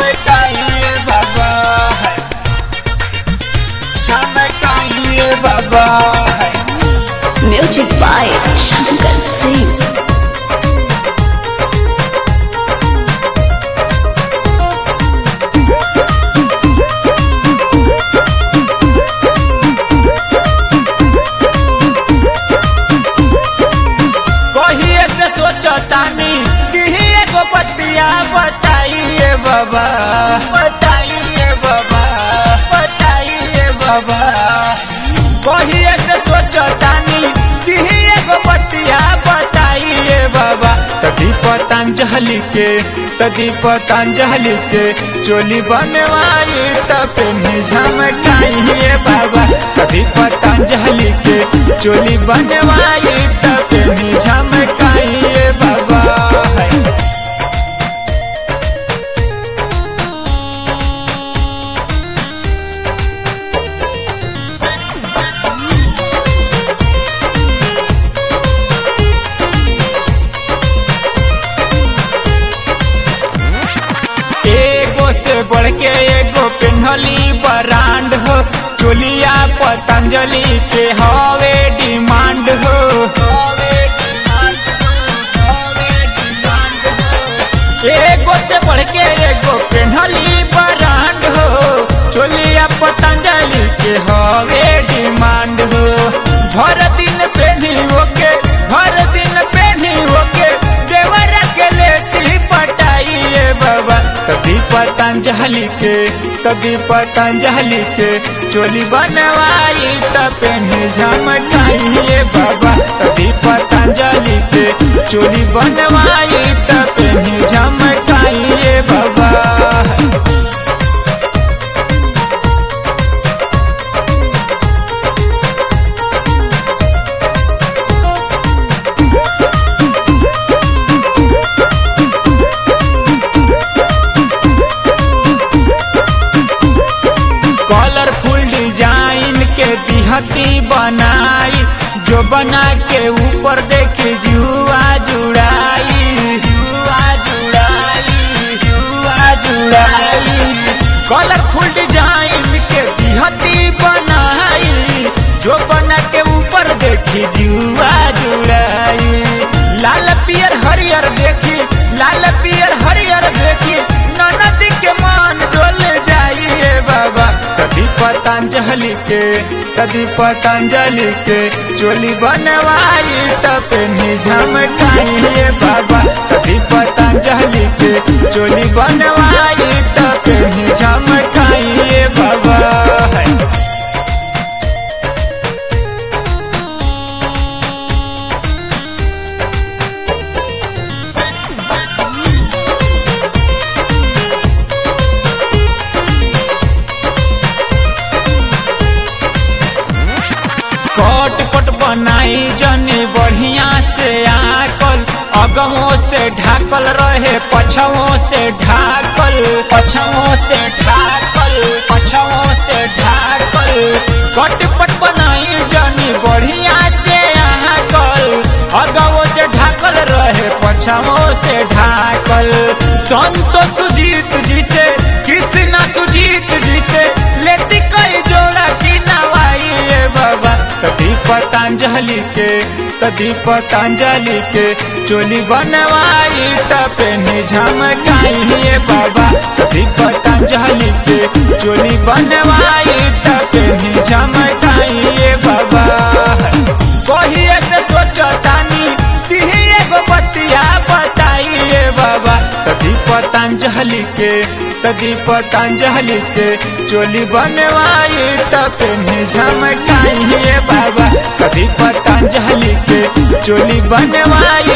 झमकाइए बाबा है झमकाइए बाबा है Music by Shankar Singh. कहिए से सोचतानी कि एगो बतिया बताइए बाबा बताइए बाबा बताइए बाबा कहिए से सोचतानी कि एगो बतिया बताइए बाबा तभी पतंजलि के तभी पतंजलि के चोली बनवाई तब झमकाइए बाबा तभी पतंजलि के चोली बनवाई तब झमकाइए बाबा है एगो से बढ़ के एगो पेन्हली ब्रांड हो चोलिया पतंजलि के हवे डिमांड हो एगो से बढ़ के एगो पेन्हली ब्रांड हो चोलिया पतंजलि के हवे डिमांड हो भर दिन पेन्ही ओके भर दिन पेन्ही ओके देवर के लेती पटाइए बाबा तभी पतंजलि के तभी पतंजलि के चोली बनवाई तब झमकाइए बाबा तभी पतंजलि के चोली बनवाई तब झमकाइए बाबा कलरफुल डिजाइन के दिहती बनाई जो बना के ऊपर देखे जुआ जुड़ाई जुआ जुड़ाई जुआ जुड़ाई कलरफुल डिजाइन के दिहती बनाई जो बना के ऊपर देखी जुआ जुड़ाई लाल पियर हरियर देखी लाल पियर हरियर देखी ननद के मान डोल जाइए बाबा कभी पतंजलि के कभी पतंजलि के चोली बनवाई तब झमकाइए बाबा कभी पतंजलि के चोली बनवाई तब झमकाइए बाबा है कट पट बनाई जने बढ़िया से आकल अगमों से ढाकल रहे पछवों से ढाकल पछवों से ढाकल पछवों से ढाकल कट पट बनाई जने बढ़िया से आकल अगमों से ढाकल रहे पछवों से ढाकल संतो सुजीत जी से कृष्णा सुजीत जी से लेती कई जोड़ा की नवाई बाबा तभी पतंजलि के तभी पतंजलि के चोली बनवाई तब झमकाइए बाबा तभी पतंजलि के चोली बनवाई तब झमकाइए बाबा कहिए से सोचतानी तिही एगो बतिया बताइए बाबा तभी पतंजलि के तभी पतंजलि के चोली बनवाई तब झमकाइए बाबा कभी पतंजलि के चोली बनवाई